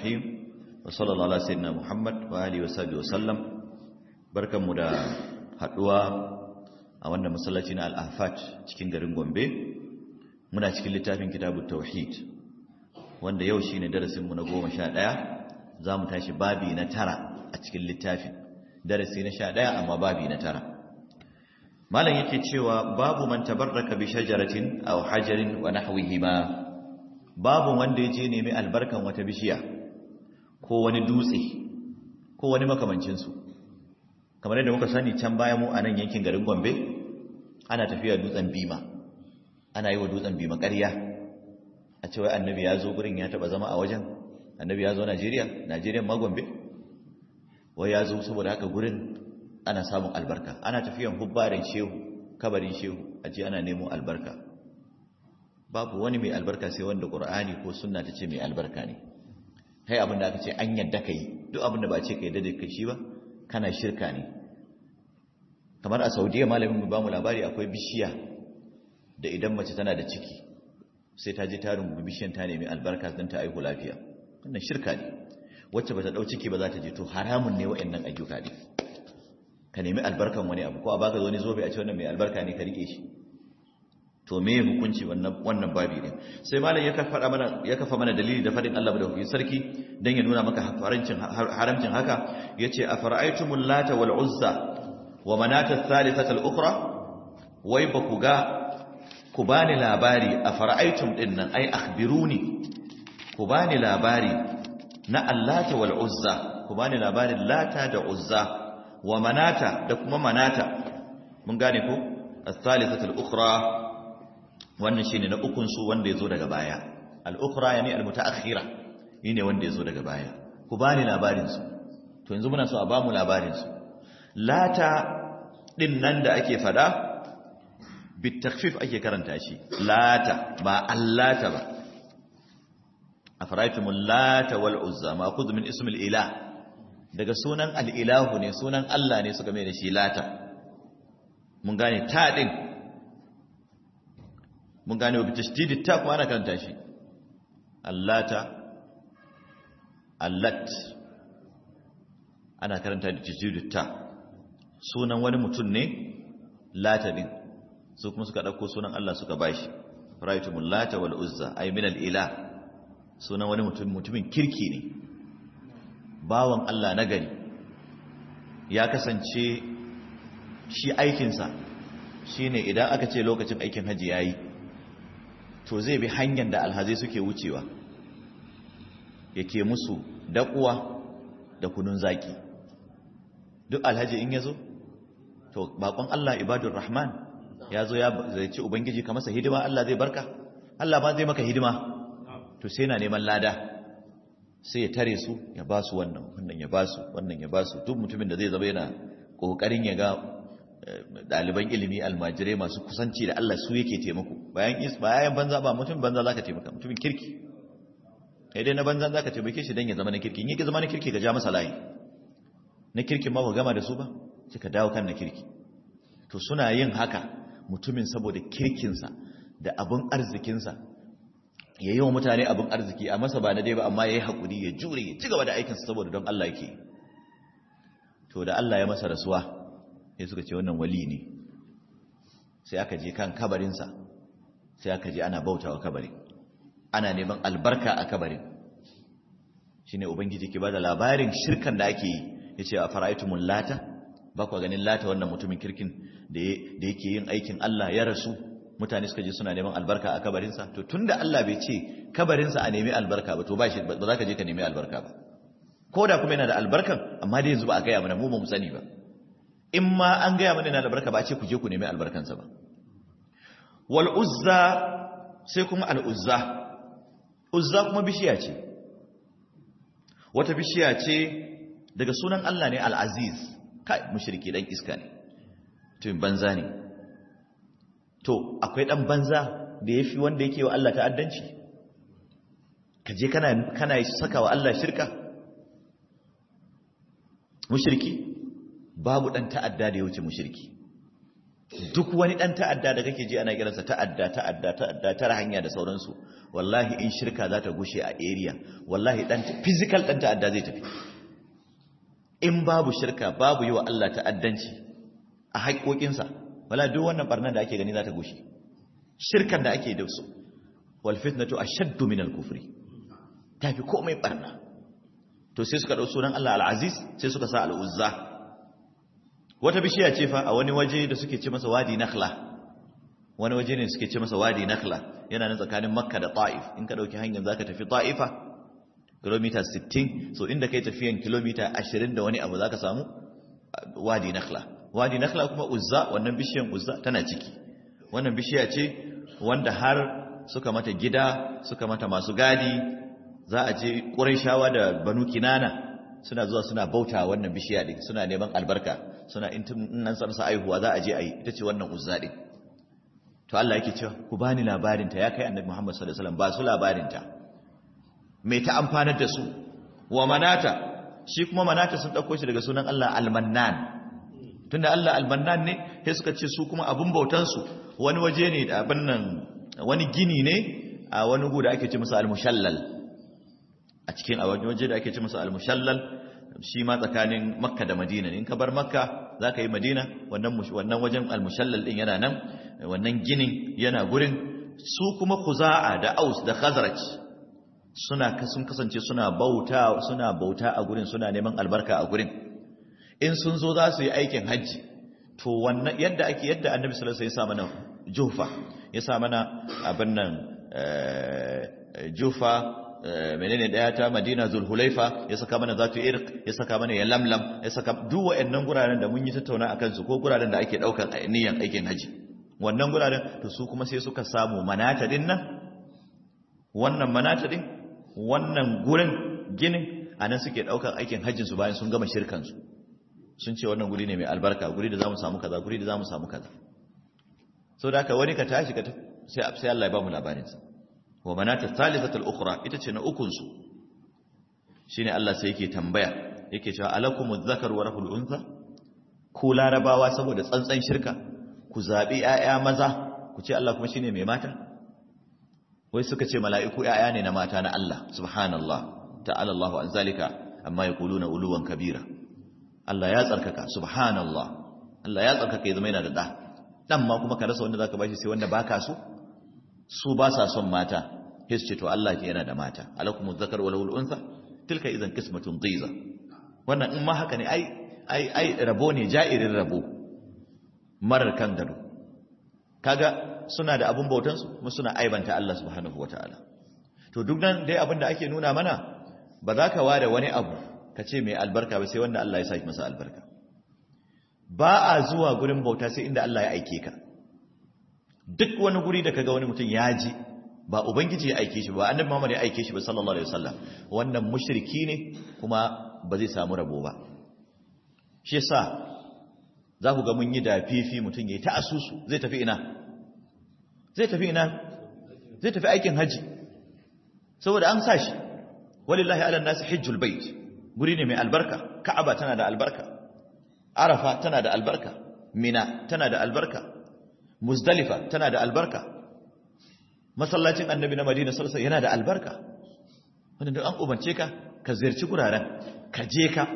الرحيم وصلى الله على سيدنا محمد وآله وصحبه وسلم barkanmu da haduwa a wannan masallaci na al-ahfat cikin garin Gombe muna cikin littafin kitabut tauhid wanda yau shine darasin mu na 11 zamu tashi babi na tara a cikin littafin darasi na 11 amma babi na tara malam yake cewa babu man tabarraka bi shajaratin aw hajarin wa nahwihima babu wanda yaje nemi albarkan wata bishiya ko wani dutse ko wani makamancin su kamar yadda muka sani can baya mu a nan yankin garin Gombe ana tafiya dutsen Bima ana yi wa dutsen Bima ƙarya a cewa annabi ya zo gurin ya taba zama a wajen annabi ya zo Najeriya Najeriya ma Gombe wai ya zo saboda haka gurin ana samun albarka ana tafiyan hubbarin shehu kabarin shehu a ce ana nemo albarka babu wani mai albarka sai wanda qur'ani ko sunna ta ce mai albarka ne kai abin da aka ce an yadda kai duk abin da ba ce kai da kai shi ba kana shirka ne kamar a saudiya malamin mu ba mu labari akwai bishiya da idan mace tana da ciki sai ta je ta rungu bishiyan ta nemi albarka don ta aihu lafiya wannan shirka ne wacce ba ta dau ciki ba za ta je to haramun ne wa'annan ayyuka ne ka nemi albarkan wani abu ko a baka zo ne zobe a ce wannan mai albarka ne ka rike shi to me hukunci wannan wannan babi ne sai malam ya kafa mana ya kafa mana dalili da fadin Allah da sarki dan ya nuna maka harancin haramcin haka yace afara'aytumul lata wal uzza wa manata thalithata al ukhra wai ba ku ga ku bani labari afara'aytum dinnan ai akhbiruni ku bani labari na allata wal uzza ku bani labarin lata da uzza wa manata da kuma manata mun gane ko as-salisatul ukhra wannan shine na ukun su wanda yazo daga baya al-ukhra yani al-mutaakhira ne wanda yazo daga baya ku bani labarin su to yanzu muna so a bamu labarin su lata din nan da ake fada bitakfif ake karanta shi lata ba allata ba afaraitumul lata wal uzza ma khudh min ismil ilah daga sunan al'ilahu ne sunan Allah ne suka mai da shi lata mun gane ta ɗin mun gane wabi tashdidi ta kuma ana karanta shi allata allat ana karanta da tashdidi ta sunan wani mutum ne lata ɗin su kuma suka ɗauko sunan Allah suka bashi ra'aytumul lata wal uzza ay min al ilah sunan wani mutum mutumin kirki ne bawan Allah na gari ya kasance shi aikinsa shi ne idan aka ce lokacin aikin hajji ya yi to zai bi hanyar da alhazai suke wucewa yake musu daƙuwa da kunun zaƙi duk alhaji in ya zo to bakon Allah ibadun rahman ya zo ya zai ci ubangiji ka masa hidima Allah zai barka Allah ba zai maka hidima to sai na neman lada sai ya tare su ya ba su wannan wannan ya ba su wannan ya ba su duk mutumin da zai zama yana kokarin ya ga ɗaliban ilimi almajirai masu kusanci da Allah su yake taimako bayan is bayan banza ba mutum banza zaka taimaka mutumin kirki kai dai na banza zaka taimake shi dan ya zama na kirki in yake zama na kirki ka ja masa layi na kirkin ma ba gama da su ba sai ka dawo kan na kirki to suna yin haka mutumin saboda kirkinsa da abun arzikinsa ya yi wa mutane abin arziki a masa ba na dai ba amma ya yi haƙuri ya jure ya ci gaba da aikinsa saboda don Allah yake to da Allah ya masa rasuwa ya suka ce wannan wali ne sai aka je kan kabarinsa sai aka je ana bauta wa kabarin ana neman albarka a kabarin shi ne ubangiji ke ba da labarin shirkan da ake yi ya ce a fara'aitumun lata ba kwa ganin lata wannan mutumin kirkin da yake yin aikin Allah ya rasu mutane suka je suna neman albarka a kabarinsa to tunda Allah bai ce kabarinsa a nemi albarka ba to ba shi ba za ka je ka nemi albarka ba ko da kuma yana da albarkan amma dai yanzu ba a gaya mana mu ba mu sani ba in ma an gaya mana yana da albarka ba a ce ku je ku nemi albarkansa ba wal uzza sai kuma al uzza uzza kuma bishiya ce wata bishiya ce daga sunan Allah ne al aziz kai mushriki dan iska ne to banza ne to akwai dan banza da ya fi wanda yake wa Allah ta'addanci ka je kana kana saka wa Allah shirka mushriki babu dan ta'adda da ya wuce mushriki duk wani dan ta'adda da kake ji ana kiransa ta'adda ta'adda ta'adda tara hanya da sauransu wallahi in shirka za ta gushe a area wallahi dan physical dan ta'adda zai tafi in babu shirka babu yi wa Allah ta'addanci a haƙoƙinsa wala duk wannan barnan da ake gani za ta gushe shirkan da ake da su wal fitnatu ashaddu min al kufri tafi komai barna to sai suka dau sunan Allah al-aziz sai suka sa al-uzza wata bishiya ce fa a wani waje da suke ce masa wadi nakhla wani waje ne suke ce masa wadi nakhla yana nan tsakanin makka da ta'if in ka dauki hanyar zaka tafi ta'ifa kilomita 60 so inda kai tafiyan kilomita 20 da wani abu zaka samu wadi nakhla wadi nakhla kuma uzza wannan bishiyan uzza tana ciki wannan bishiya ce wanda har suka mata gida suka mata masu gadi za a je ƙurayshawa da banu kinana suna zuwa suna bauta wannan bishiya din suna neman albarka suna in nan sarsa aihuwa za a je a yi ita ce wannan uzza din to Allah yake cewa ku bani labarin ta ya kai annabi Muhammad sallallahu alaihi wasallam ba su labarin ta me ta amfanar da su wa manata shi kuma manata sun dauko shi daga sunan Allah al-mannan tunda Allah al-mannan ne sai suka ce su kuma abun bautan su wani waje ne da abin nan wani gini ne a wani gu da ake ce masa al-mushallal a cikin a wani waje da ake ce masa al-mushallal shi ma tsakanin makka da madina in ka bar makka za ka yi madina wannan wajen al-mushallal din yana nan wannan ginin yana gurin su kuma kuza'a da aus da khazraj suna sun kasance suna bauta suna bauta a gurin suna neman albarka a gurin in sun zo za su yi aikin hajji to wannan yadda ake yadda annabi sallallahu alaihi wasallam ya sa mana jufa ya sa mana abin nan jufa menene daya ta Madina Zulhulaifa ya saka mana zatu irq ya saka mana ya lamlam ya saka duk wayannan guraren da mun yi tattauna akan su ko guraren da ake daukan niyyar aikin haji wannan guraren to su kuma sai suka samu manata din nan wannan manata din wannan gurin ginin anan suke daukan aikin hajjin su bayan sun gama shirkan su sun ce wannan guri ne mai albarka guri da zamu samu kaza guri da zamu samu kaza saboda haka wani ka tashi ka sai sai Allah ya ba mu labarin sa wa manata thalithatul ukhra ita ce na ukun su shine Allah sai yake tambaya yake cewa alakumuz zakar wa rahul untha ku larabawa saboda tsantsan shirka ku zabi ƴaƴa maza ku ce Allah kuma shine mai mata wai suka ce mala'iku ƴaƴa ne na mata na Allah subhanallah ta'ala Allah an zalika amma yaquluna uluwan kabira Allah ya tsarkaka subhanallah Allah ya tsarkaka ya zama yana da da dan ma kuma ka rasa wanda zaka bashi sai wanda baka so su ba sa son mata sai su ce to Allah ke yana da mata alakumu zakar wal unsa tilka idan qismatun dhiza wannan in ma haka ne ai ai ai rabo ne ja'irin rabo marar kan gado kaga suna da abun bautan su kuma suna aibanta Allah subhanahu wataala to duk nan dai abin da ake nuna mana ba za ka ware wani abu ka ce mai albarka ba sai wanda Allah ya saki masa albarka ba a zuwa gurin bauta sai inda Allah ya aike ka duk wani guri da kaga wani mutum ya ji ba ubangiji ya aike shi ba annabi Muhammad ya aike shi ba sallallahu alaihi wasallam wannan mushriki ne kuma ba zai samu rabo ba shi yasa za ku ga mun yi da fifi mutum yayi ta asusu zai tafi ina zai tafi ina zai tafi aikin haji saboda an sa shi walillahi ala nasi hajjul bait guri ne mai albarka ka'aba tana da albarka arafa tana da albarka mina tana da albarka muzdalifa tana da albarka masallacin annabi na madina sallallahu yana da albarka wanda duk an ubance ka ka ziyarci guraren ka je ka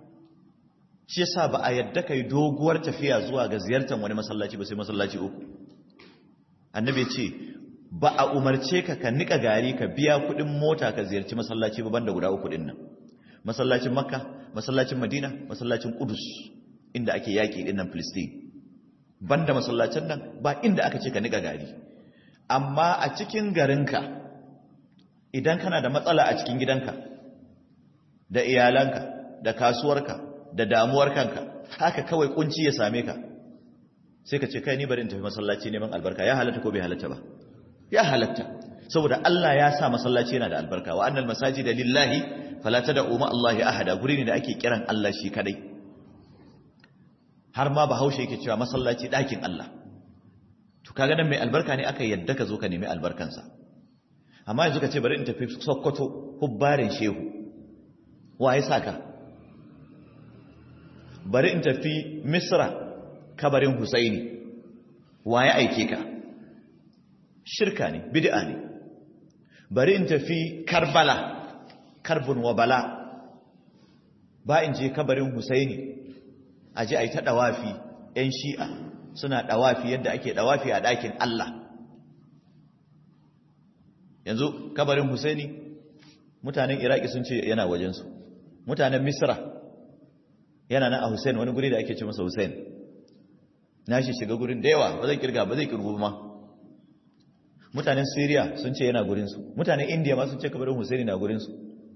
shi yasa ba a yadda kai doguwar tafiya zuwa ga ziyartar wani masallaci ba sai masallaci uku annabi ya ce ba a umarce ka ka nika gari ka biya kuɗin mota ka ziyarci masallaci ba banda guda uku din nan masallacin makka masallacin madina masallacin kudus inda ake yaƙi din nan filistin banda masallacin nan ba inda aka ce ka nika gari amma a cikin garinka idan kana da matsala a cikin gidanka da iyalanka da kasuwarka da damuwar kanka haka kawai kunci ya same ka sai ka ce kai ni bari in tafi masallaci neman albarka ya halatta ko bai halatta ba ya halatta saboda Allah ya sa masallaci yana da albarka wa annal masajida lillahi fala tad'u ma Allah ahada guri ne da ake kiran Allah shi kadai har ma bahaushe yake cewa masallaci dakin Allah to kaga nan mai albarka ne aka yadda ka zo ka nemi albarkansa amma yanzu ka ce bari in tafi Sokoto hubbarin shehu waye saka bari in tafi Misra kabarin Husaini waye aike ka shirka ne bid'a ne bari in tafi karbala karbun wa bala ba in je kabarin husaini a ji a yi ta ɗawafi 'yan shi'a suna ɗawafi yadda ake ɗawafi a ɗakin Allah yanzu kabarin husaini mutanen iraki sun ce yana wajensu mutanen misra yana nan a husain wani guri da ake ce masa husain na shi shiga gurin da yawa ba zai kirga ba zai kirgu ma mutanen syria sun ce yana gurinsu mutanen india ma sun ce kabarin husaini na gurinsu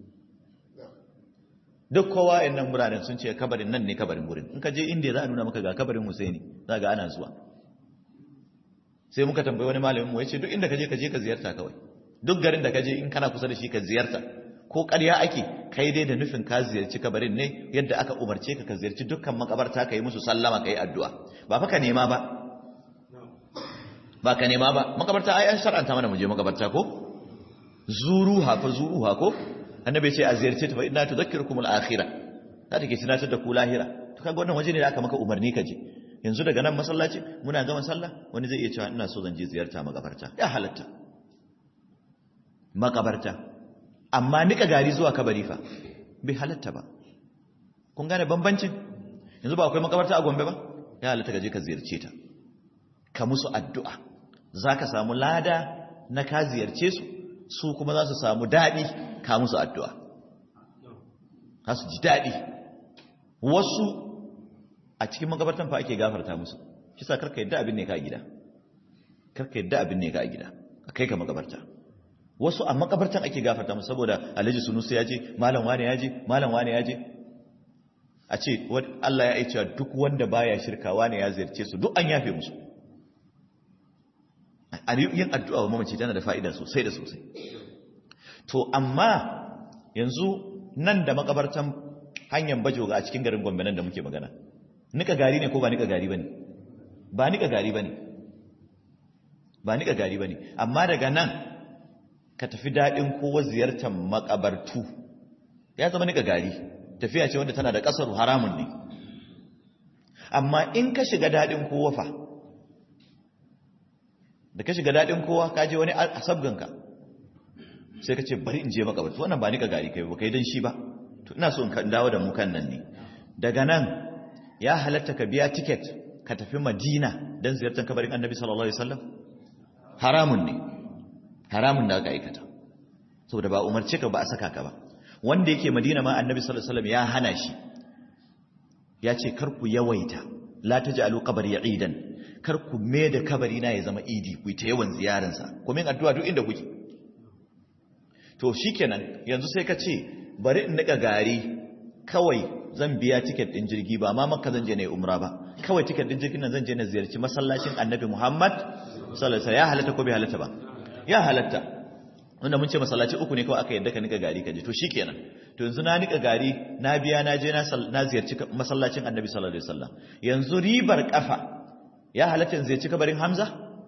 duk kowa in nan biranen sun ce kabarin nan ne kabarin gurin in ka je india za a nuna maka ga kabarin husaini za ga ana zuwa sai muka tambayi wani malamin mu ya ce duk inda ka je ka je ka ziyarta kawai duk garin da ka je in kana kusa da shi ka ziyarta ko ƙarya ake kai dai da nufin ka ziyarci kabarin ne yadda aka umarce ka ka ziyarci dukkan makabarta ka yi musu sallama ka yi addu'a ba fa ka nema ba ba ka nema ba makabarta ai an shar'anta mana mu je makabarta ko zuruha fa zuruha ko annabi ce a ziyarce ta fa inna tudhakkirukum al-akhirah za ta ke tunatar da ku lahira to kaga wannan waje ne da aka maka umarni ka je yanzu daga nan masallaci muna gama sallah wani zai iya cewa ina so zan je ziyarta makabarta ya halatta makabarta amma nika gari zuwa kabari fa bai halatta ba kun gane bambancin yanzu ba akwai makabarta a Gombe ba ya halatta ka je ka ziyarce ta ka musu addu'a zaka samu lada na ka ziyarce su su kuma za su samu daɗi ka musu addu'a za su ji daɗi wasu a cikin makabartan fa ake gafarta musu shi sa karka yadda abin ne ka a gida karka yadda abin ne ka a gida a kai ka makabarta wasu a makabartan ake gafarta musu saboda alhaji sunusu ya je malam wane ya je malam wane ya je a ce Allah ya aicewa duk wanda baya shirka wane ya ziyarce su duk an yafe musu a yin addu'a wa mamaci tana da fa'ida sosai da sosai to amma yanzu nan da makabartan hanyar bajoga a cikin garin gombe nan da muke magana nika gari ne ko ba nika gari ba ne ba nika gari ba ne ba nika gari ba ne amma daga nan ka tafi daɗin kowa ziyartar makabartu ya zama nika gari tafiya ce wanda tana da ƙasar haramun ne amma in ka shiga daɗin kowa fa da ka shiga daɗin kowa ka je wani asabganka sai ka ce bari in je makabartu wannan ba nika gari kai ba kai don shi ba to ina so in dawo da mu kan nan ne daga nan ya halatta ka biya tiket ka tafi madina don ziyartar kabarin annabi sallallahu alaihi wasallam haramun ne haramun da aka aikata saboda ba umarce ka ba a saka ka ba wanda yake madina ma annabi sallallahu alaihi wasallam ya hana shi ya ce kar ku yawaita la taj'alu qabri idan kar ku me da kabari na ya zama idi ku ta yawan ziyaransa ku min addu'a duk inda kuke to shikenan yanzu sai ka ce bari in nika gari kawai zan biya tiket din jirgi ba ma makka zan je ne umra ba kawai tiket din jirgin nan zan je na ziyarci masallacin annabi muhammad sallallahu alaihi ya halatta ko bai halatta ba ya halatta wanda mun ce masallaci uku ne kawai aka yadda ka nika gari ka je to shikenan to yanzu na nika gari na biya na je na ziyarci masallacin annabi sallallahu alaihi wasallam yanzu ribar kafa ya halatta in ziyarci kabarin hamza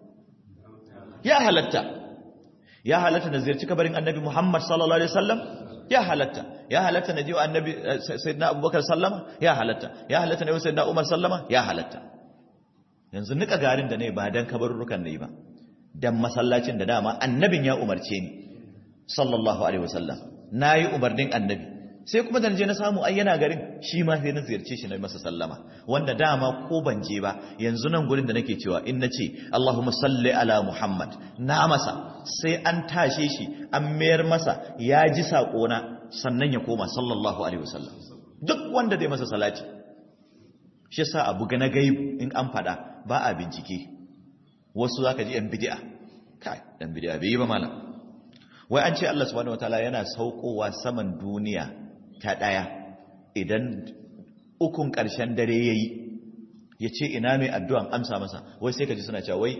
ya halatta ya halatta na ziyarci kabarin annabi muhammad sallallahu alaihi wasallam ya halatta ya halatta na jiwa annabi sayyidina abubakar sallama ya halatta ya halatta na yi sayyidina umar sallama ya halatta yanzu nika garin da ne ba dan kabarurrukan ne ba dan masallacin da dama annabin ya umarce ni sallallahu alaihi wasallam nayi umarnin annabi sai kuma dan je na samu ai yana garin shi ma sai na ziyarce shi na masa sallama wanda dama ko ban je ba yanzu nan gurin da nake cewa in nace Allahumma salli ala Muhammad na masa sai an tashe shi an mayar masa ya ji na sannan ya koma sallallahu alaihi wasallam duk wanda zai masa salati shi yasa abu ga na gaibu in an fada ba a bincike wasu zaka ji yan bid'a kai dan bid'a bai yi ba malam wai an ce Allah subhanahu wataala yana saukowa saman duniya ta ɗaya idan ukun ƙarshen dare ya yi ya ce ina mai addu'an amsa masa wai sai ka ji suna cewa wai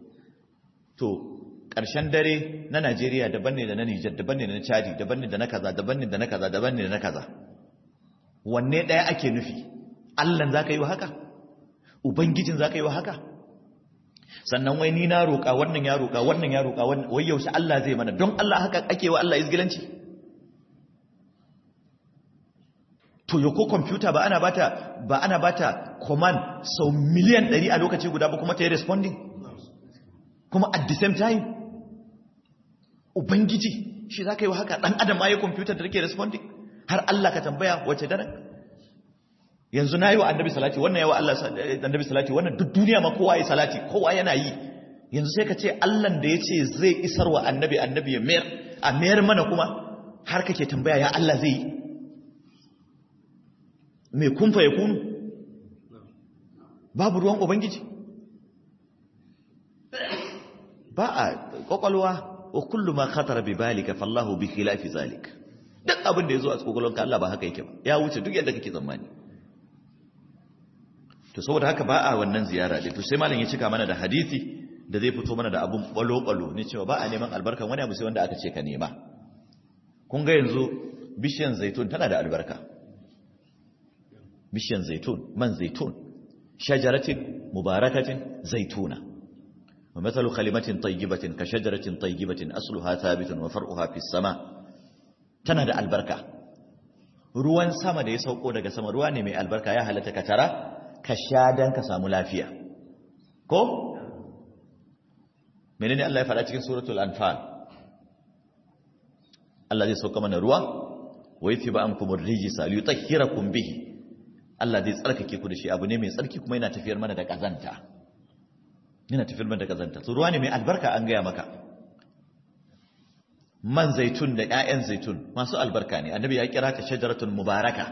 to ƙarshen dare na najeriya daban ne da na nijar daban ne da na chadi daban ne da na kaza daban ne da na kaza daban ne da na kaza wanne ɗaya ake nufi allan za ka yi wa haka ubangijin za ka yi wa haka sannan wai ni na roƙa wannan ya roƙa wannan ya roƙa wai yaushe allah zai mana don allah haka ake wa allah izgilanci to yau kwamfuta ba ana bata ba ana bata command sau miliyan 100 a lokaci guda ba kuma ta yi responding kuma at the same time ubangiji shi za ka yi wa haka ɗan adam ma ya kwamfutar da take responding har Allah ka tambaya wace daren yanzu na yi wa annabi salati wannan yawa Allah annabi salati wannan duk duniya ma kowa yi salati kowa yana yi yanzu sai ka ce Allah da ya ce zai isar wa annabi annabi ya mayar a mayar mana kuma har kake tambaya ya Allah zai yi mai kumfa ya kunu babu ruwan ubangiji ba a kwakwalwa wa kullu ma khatara bi balika fallahu bi khilafi zalik duk abin da yazo a kwakwalwanka Allah ba haka yake ba ya wuce duk yadda kake tsammani to saboda haka ba a wannan ziyara to sai malam ya cika mana da hadisi da zai fito mana da abun balo-balo ne cewa ba a neman albarkan wani abu sai wanda aka ce ka nema kun ga yanzu bishiyan zaitun tana da albarka bishiyan zaitun man zaitun shajaratin mubarakatin zaituna wa mathalu kalimatin tayyibatin ka shajaratin tayyibatin asluha thabitun wa far'uha fis sama tana da albarka ruwan sama da ya sauko daga sama ruwa ne mai albarka ya halatta ka tara ka sha dan ka samu lafiya ko menene Allah ya faɗa cikin suratul anfal Allah zai sauka mana ruwa wa yuthiba ankum ar-rijsa liyutahhirakum bihi Allah zai tsarkake ku da shi abu ne mai tsarki kuma yana tafiyar mana da kazanta yana tafiyar mana da kazanta so ruwa ne mai albarka an gaya maka man zaitun da ƴaƴan zaitun masu albarka ne annabi ya kira ta shajaratun mubaraka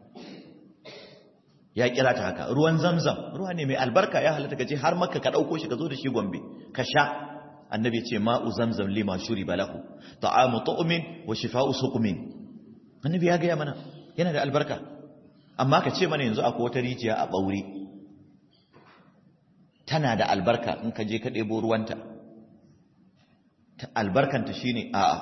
ya kira ta haka ruwan zamzam ruwa ne mai albarka ya halatta kaje har makka ka dauko shi ka zo da shi gombe ka sha annabi ce ma'u zamzam lima shuriba lahu ta'amu tu'min wa shifa'u suqmin annabi ya gaya mana yana da albarka amma ka ce mana yanzu akwai wata rijiya a ɓaure tana da albarka in ka je ka ɗebo ruwanta albarkanta shi ne a'a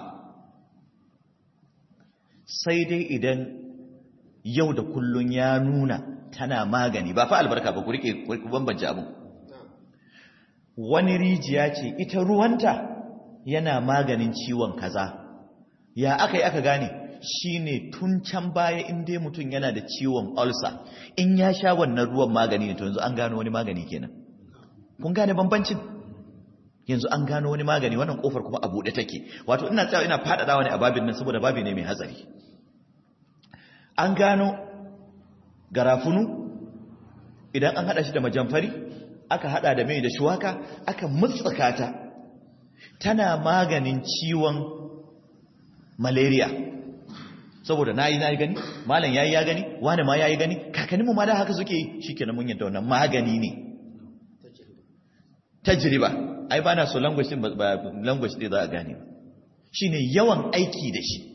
sai dai idan yau da kullun ya nuna tana magani ba fa albarka ba ku rike ku bambance abin wani rijiya ce ita ruwanta yana maganin ciwon kaza ya aka yi aka gane shi ne tun can baya inda mutum yana da ciwon ulcer in ya sha wannan ruwan magani ne to yanzu an gano wani magani kenan kun gane bambancin yanzu an gano wani magani wannan kofar kuma a buɗe take wato ina tsawa ina faɗaɗawa ne a babin nan saboda babi ne mai hatsari an gano garafunu idan an haɗa shi da majamfari aka haɗa da mai da shuwaka aka mutsaka ta tana maganin ciwon malaria saboda na yi na yi gani malam ya yi ya gani wani ma ya yi gani kakanninmu ma da haka suke yi shi kenan mun yadda wannan magani ne tajriba ai ba na so language din ba language din za a gane ba shine yawan aiki da shi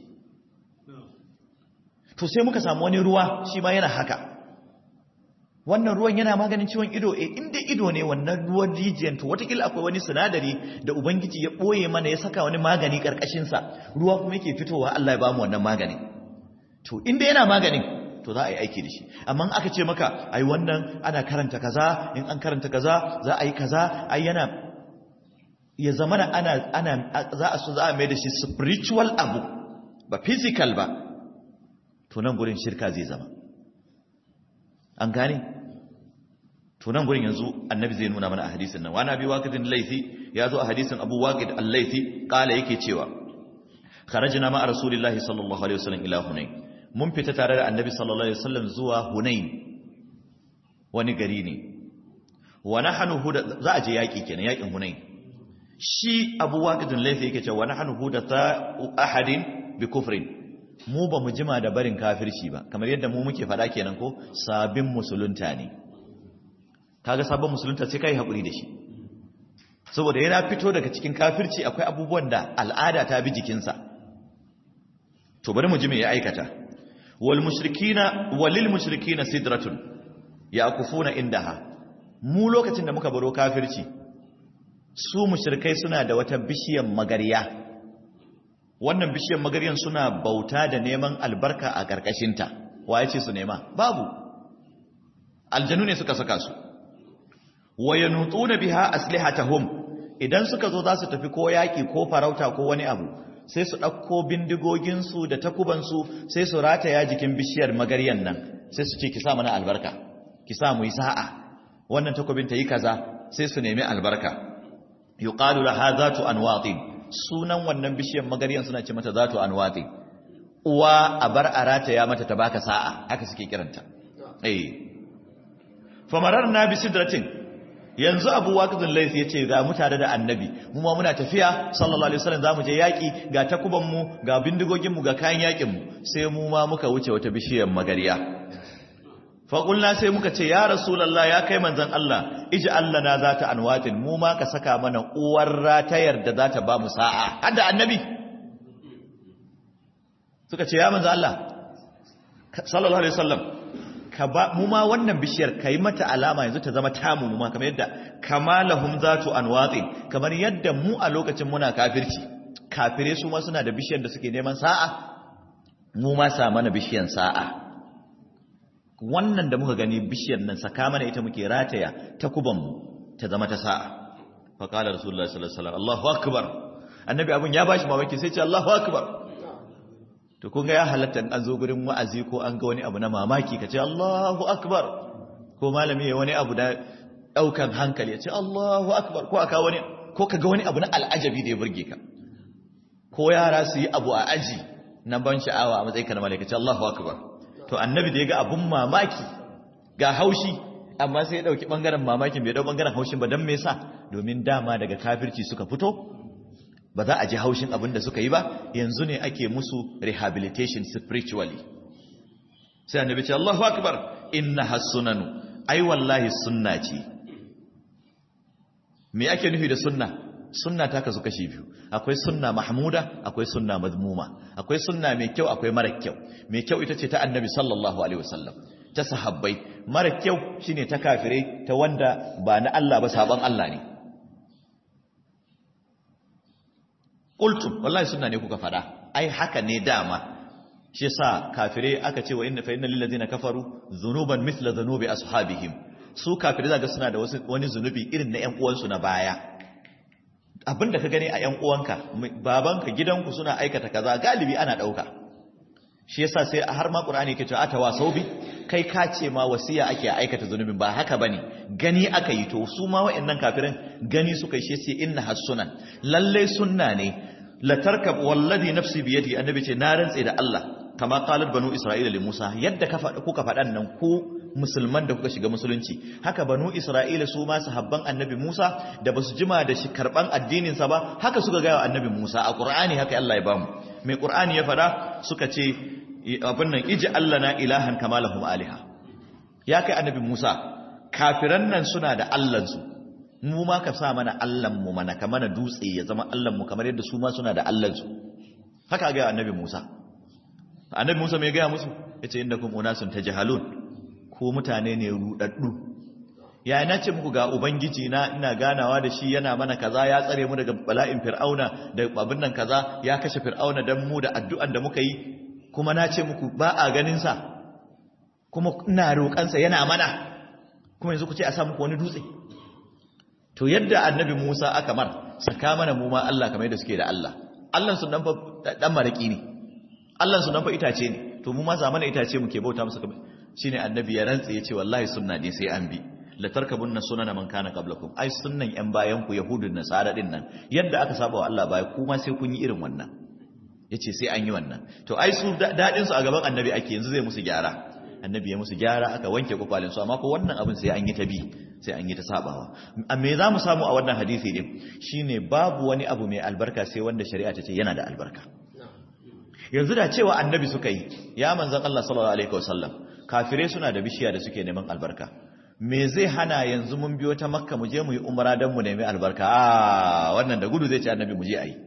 to sai muka samu wani ruwa shi ma yana haka wannan ruwan yana maganin ciwon ido eh inda ido ne wannan ruwan rijiyar to watakila akwai wani sinadari da ubangiji ya boye mana ya saka wani magani karkashin sa ruwa kuma yake fitowa Allah ya bamu wannan magani to inda yana maganin to za a yi aiki da shi amma aka ce maka ai wannan ana karanta kaza in an karanta kaza za a yi kaza ai yana ya zama ana ana za a so za a mai da shi spiritual abu ba physical ba to nan gurin shirka zai zama an gane to nan gurin yanzu annabi zai nuna mana a hadisin nan wani abi waqidin laifi ya zo a hadisin abu waqid al-laifi kala yake cewa kharajna ma rasulillahi sallallahu alaihi wasallam ila hunain mun fita tare da annabi sallallahu alaihi wasallam zuwa hunain wani gari ne wa nahnu huda za a je yaki kenan yakin hunain shi abu waqidin laifi yake cewa wa nahnu huda ta ahadin bi kufrin mu ba mu jima da barin kafirci ba kamar yadda mu muke fada kenan ko sabin musulunta ne kaga sabon musulunta sai kai hakuri da shi saboda yana fito daga cikin kafirci akwai abubuwan da al'ada ta bi jikinsa to bari mu ji me ya aikata wal mushrikina walil mushrikina sidratun yaqufuna indaha mu lokacin da muka baro kafirci su mushrikai suna da wata bishiyar magariya wannan bishiyar magaryan suna bauta da neman albarka a ƙarƙashinta wa ya ce su nema babu aljanu ne suka saka su waya nutsu na biha aslihatahum idan suka zo za su tafi ko yaƙi ko farauta ko wani abu sai su ɗauko bindigoginsu da takubansu sai su rataya jikin bishiyar magaryan nan sai su ce ki sa mana albarka ki sa mu yi sa'a wannan takobin ta yi kaza sai su nemi albarka yuqalu laha zatu anwatin sunan wannan bishiyar magariyan suna ce mata zatu anwatin uwa a bar arata ya mata ta baka sa'a haka suke kiranta eh famararna bi sidratin yanzu abu waqidul layth yace ga mu tare da annabi mu ma muna tafiya sallallahu alaihi wasallam zamu je yaki ga takuban mu ga bindigogin mu ga kayan yakin mu sai mu ma muka wuce wata bishiyar magariya fa qulna sai muka ce ya rasulullah ya kai manzon Allah ij'al lana zata anwatin mu ma ka saka mana uwar ratayar da zata ba mu sa'a hadda annabi suka ce ya manzon Allah sallallahu alaihi wasallam ka ba mu ma wannan bishiyar kai mata alama yanzu ta zama tamu mu ma kamar yadda kamalahum zatu anwatin kamar yadda mu a lokacin muna kafirci kafire su ma suna da bishiyar da suke neman sa'a mu ma sa mana bishiyar sa'a wannan da muka gani bishiyar nan saka mana ita muke rataya ta kuban mu ta zama ta sa'a fa qala rasulullahi sallallahu alaihi wasallam Allahu akbar annabi abun ya bashi mamaki sai ce Allahu akbar to kun ga ya halatta an zo gurin wa'azi ko an ga wani abu na mamaki ka ce Allahu akbar ko malami ya wani abu da daukan hankali ya ce Allahu akbar ko aka wani ko ka ga wani abu na al'ajabi da ya burge ka ko yara su yi abu a aji na ban sha'awa a matsayin ka na malaka ce Allahu akbar to annabi da ya ga abun mamaki ga haushi amma sai ya dauki bangaren mamakin bai dau bangaren haushin ba dan me yasa domin dama daga kafirci suka fito ba za a ji haushin abin da suka yi ba yanzu ne ake musu rehabilitation spiritually sai annabi ce Allahu akbar innaha sunanu ai wallahi sunna ce me ake nufi da sunna sunna ta kasu kashi biyu akwai sunna mahmuda akwai sunna mazmuma akwai sunna mai kyau akwai mara kyau mai kyau ita ce ta annabi sallallahu alaihi wasallam ta sahabbai mara kyau shine ta kafirai ta wanda ba na Allah ba saban Allah ne qultum wallahi sunna ne kuka fada ai haka ne dama shi yasa kafire aka ce wa inna fa innal ladina kafaru dhunuban mithla dhunubi ashabihim su kafire zaka suna da wani zunubi irin na ƴan uwansu na baya abinda ka gani a ƴan uwanka babanka gidanku suna aikata kaza galibi ana dauka shi yasa sai har ma qur'ani yake cewa atawa saubi kai ka ce ma wasiya ake aikata zunubin ba haka bane gani aka yi to su ma wa'annan kafirin gani suka yi shi sai inna hasunan lalle sunna ne la tarkab wallazi nafsi bi yadi annabi ce na rantse da Allah kama qalat banu isra'ila li Musa yadda ka faɗa kuka faɗan nan ku musulman da kuka shiga musulunci haka banu isra'ila su ma sahabban annabi Musa da basu jima da shi karban addinin sa ba haka suka ga annabi Musa a Qur'ani haka Allah ya bamu mai Qur'ani ya faɗa suka ce abin nan iji Allah na ilahan kama lahum aliha ya kai annabi Musa kafiran nan suna da Allahnsu mu ma ka sa mana Allahnmu mana ka mana dutse ya zama Allahnmu kamar yadda su ma suna da Allahnsu haka ga annabi Musa annabi Musa mai gaya musu yace innakum unasun tajhalun ko mutane ne rudaddu ya na ce muku ga ubangiji na ina ganawa da shi yana mana kaza ya tsare mu daga bala'in fir'auna da abin nan kaza ya kashe fir'auna dan mu da addu'an da muka yi kuma na ce muku ba a ganinsa kuma ina roƙansa yana mana kuma yanzu ku ce a sa muku wani dutse to yadda annabi Musa aka mar saka mana mu ma Allah kamar yadda suke da Allah Allah sun dan fa dan maraki ne Allah sun dan fa itace ne to mu ma zamana itace muke bauta musu kamar shine annabi ya rantsa yace wallahi sunna ne sai an bi la tarkabunna sunana man kana qablakum ai sunnan yan bayan ku yahudun nasara din nan yadda aka saba wa Allah baya kuma sai kun yi irin wannan yace sai an yi wannan to ai su dadin su a gaban annabi ake yanzu zai musu gyara annabi ya musu gyara aka wanke kwakwalin su amma ko wannan abin sai an yi ta bi sai an yi ta sabawa me za mu samu a wannan hadisi din shine babu wani abu mai albarka sai wanda shari'a ta ce yana da albarka yanzu da cewa annabi suka yi ya manzon Allah sallallahu alaihi wasallam kafire suna da bishiya da suke neman albarka me zai hana yanzu mun biyo ta makka mu je mu yi umra dan mu nemi albarka a wannan da gudu zai ce annabi mu je ayi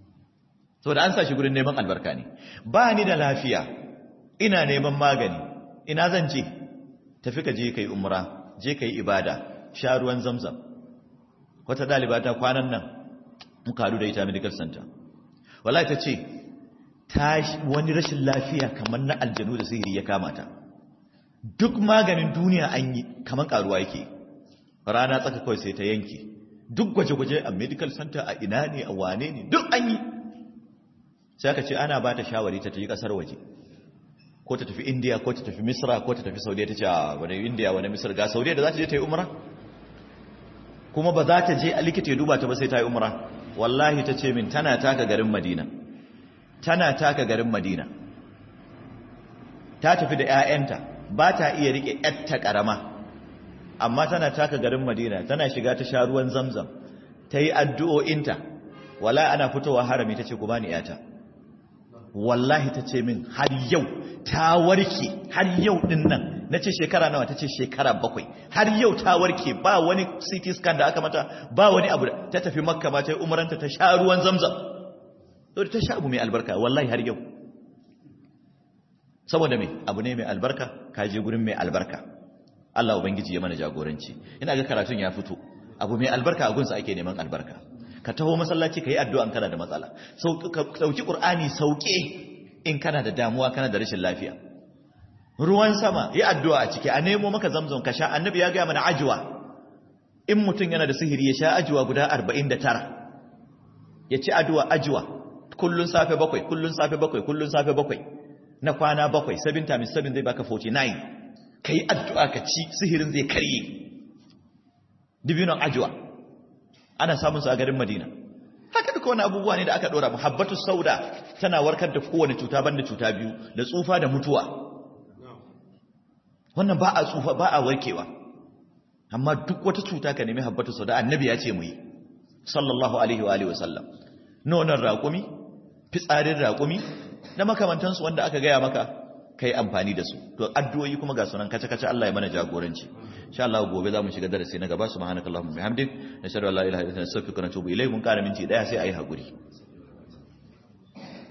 to da an sa shi gurin neman albarka ne ba ni da lafiya ina neman magani ina zan je tafi ka je kai umra je kai ibada sha ruwan zamzam wata daliba ta kwanan nan muka haɗu da ita medical center wallahi ta ce ta wani rashin lafiya kamar na aljanu da sihiri ya kama ta duk maganin duniya an yi kamar karuwa yake rana tsaka kawai sai ta yanke duk gwaje-gwaje a medical center a ina ne a wane ne duk an yi sai aka ce ana ba ta shawari ta tafi kasar waje ko ta tafi india ko ta tafi misra ko ta tafi saudiya ta ce a wani india wani misra ga saudiya da za ta je ta yi umara kuma ba za ta je a likita ya duba ta ba sai ta yi umra wallahi ta ce min tana taka garin madina tana taka garin madina ta tafi da 'ya'yanta ba ta iya rike 'yatta ƙarama amma tana taka garin madina tana shiga ta sha ruwan zamzam ta yi addu'o'inta wala ana fitowa harami ta ce ku bani 'yata wallahi ta ce min har yau ta warke har yau din nan na ce shekara nawa ta ce shekara bakwai har yau ta warke ba wani ct scan da aka mata ba wani abu ta tafi makka ba ta yi umaranta ta sha ruwan zamzam ta sha abu mai albarka wallahi har yau saboda mai abu ne mai albarka ka je gurin mai albarka Allah ubangiji ya mana jagoranci ina ga karatun ya fito abu mai albarka a gunsa ake neman albarka ka taho masallaci ka yi addu'an kana da matsala ka ɗauki ƙur'ani sauƙe in kana da damuwa kana da rashin lafiya ruwan sama yi addu'a a ciki a nemo maka zamzam ka sha annabi ya gaya mana ajiwa in mutum yana da sihiri ya sha ajiwa guda arba'in da tara ya ci addu'a ajiwa kullun safe bakwai kullun safe bakwai kullun safe bakwai na kwana bakwai 7 times 7 zai baka 49 ka yi addu'a ka ci sihirin zai karye dibinon ajiwa ana samun su a garin Madina haka duka wani abubuwa ne da aka dora muhabbatu sauda tana warkar da kowane cuta banda cuta biyu da tsufa da mutuwa wannan ba a tsufa ba a warkewa amma duk wata cuta ka nemi habbatu sauda annabi ya ce mu yi sallallahu alaihi wa alihi wasallam nonon raƙumi fitsarin raƙumi da makamantansu wanda aka gaya maka kai amfani da su to addu'o'i kuma ga sunan kace kace Allah ya mana jagoranci insha Allah gobe zamu shiga darasi na gaba subhanakallahumma bihamdik nashhadu an la ilaha illa anta astaghfiruka wa atubu ilayk mun kara minti daya sai ayi hakuri